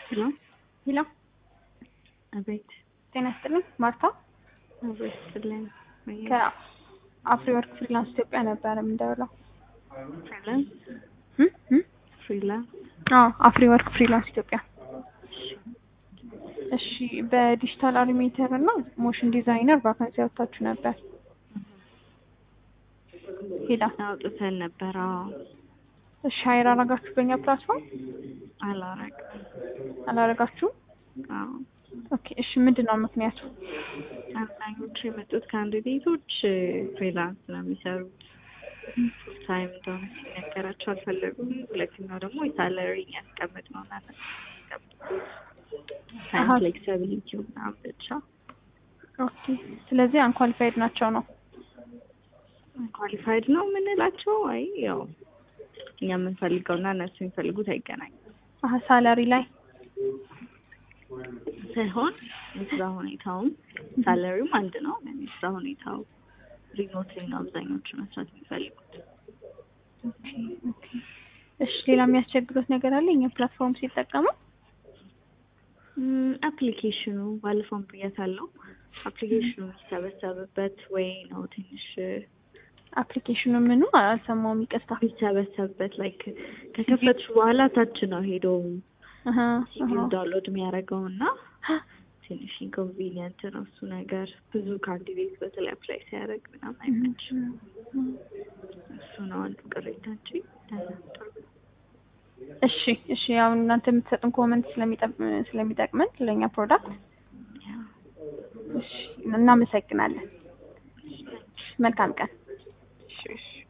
ሄሎ ሄሎ አቤት። ጤና ይስጥልኝ። ማርታ አቤት ስለን ከአፍሪወርክ ፍሪላንስ ኢትዮጵያ ነበረ የምንደውለው። ፍሪላንስ እም? እም? ፍሪላንስ አዎ አፍሪወርክ ፍሪላንስ ኢትዮጵያ። እሺ በዲጂታል አኒሜተር እና ሞሽን ዲዛይነር ቫካንሲ ያወጣችሁ ነበር። ሄላ አውጥተን ነበር። አዎ እሺ ሀይር አረጋችሁ በእኛ ፕላትፎርም አላረግም። አላረጋችሁም? አዎ ኦኬ እሺ ምንድን ነው ምክንያቱ? አብዛኞቹ የመጡት ካንዲዴቶች ፍሪላንስ ነው የሚሰሩት። ፉል ታይም እንደሆነ ሲነገራቸው አልፈለጉም። ሁለተኛው ደግሞ የሳለሪ ያስቀምጥ ነው ማለት ታይም አሀ። ፍሌክሲቢሊቲ ምናምን ብቻ ኦኬ ስለዚህ አንኳሊፋይድ ናቸው ነው። ኳሊፋይድ ነው የምንላቸው። አይ ያው እኛ የምንፈልገው እና እነሱ የሚፈልጉት አይገናኝም አሀ ሳላሪ ላይ ሳይሆን የስራ ሁኔታውም ሳለሪውም አንድ ነው። ግን የስራ ሁኔታው ሪሞት ላይ ነው አብዛኞቹ መስራት የሚፈልጉት። ኦኬ ኦኬ። እሺ ሌላ የሚያስቸግሩት ነገር አለ የኛ ፕላትፎርም ሲጠቀሙ? አፕሊኬሽኑ ባለፈውን ብያታለሁ። አፕሊኬሽኑ የሚሰበሰብበት ወይ ነው ትንሽ አፕሊኬሽኑ ምኑ አልሰማውም፣ ይቅርታ። የሚሰበሰብበት ላይክ ከከፈትሽ በኋላ ታች ነው ሄዶ አሀ ሲቪው አሀ። ዳውንሎድ የሚያደርገው እና ትንሽ ኢንኮንቪኒየንት ነው እሱ ነገር። ብዙ ካንዲዴት በተለይ አፕላይ ሲያደርግ ምናምን አይመችም። እሱ ነው አንዱ ቅሬታ እንጂ ደህና ጥሩ ነው። እሺ እሺ። ያው እናንተ የምትሰጡን ኮመንት ስለሚጠቅመን ለእኛ ፕሮዳክት ያው እሺ፣ እናመሰግናለን። መልካም ቀን። እሺ እሺ